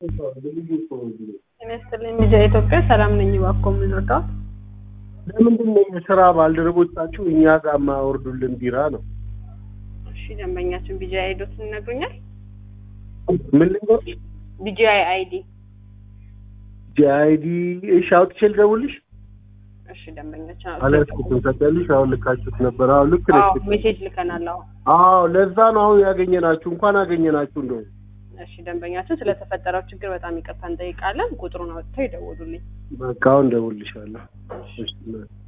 ጤና ይስጥልኝ ሚዲያ ኢትዮጵያ ሰላም ነኝ። እባክዎ የምንወዳው ለምንድን ነው የስራ ባልደረቦቻችሁ እኛ ጋር የማያወርዱልን ቢራ ነው? እሺ ደንበኛችን ቢጂአይ አይዶትን ይነግሩኛል? ምን ልንገርሽ? ቢጂአይ አይዲ ጂአይዲ እሺ፣ አውጥቼ ልደውልሽ? እሺ ደንበኛችን አላስኩትም። ታውቂያለሽ፣ አሁን ልካችሁት ነበር። አዎ ልክ ነሽ። አዎ ሜሴጅ ልከናል። አዎ አዎ ለዛ ነው አሁን ያገኘናችሁ። እንኳን አገኘናችሁ እንደው እሺ ደንበኛችን ስለተፈጠረው ችግር በጣም ይቅርታ እንጠይቃለን። ቁጥሩን አውጥተው ይደውሉልኝ። በቃ አሁን እደውልልሻለሁ። እሺ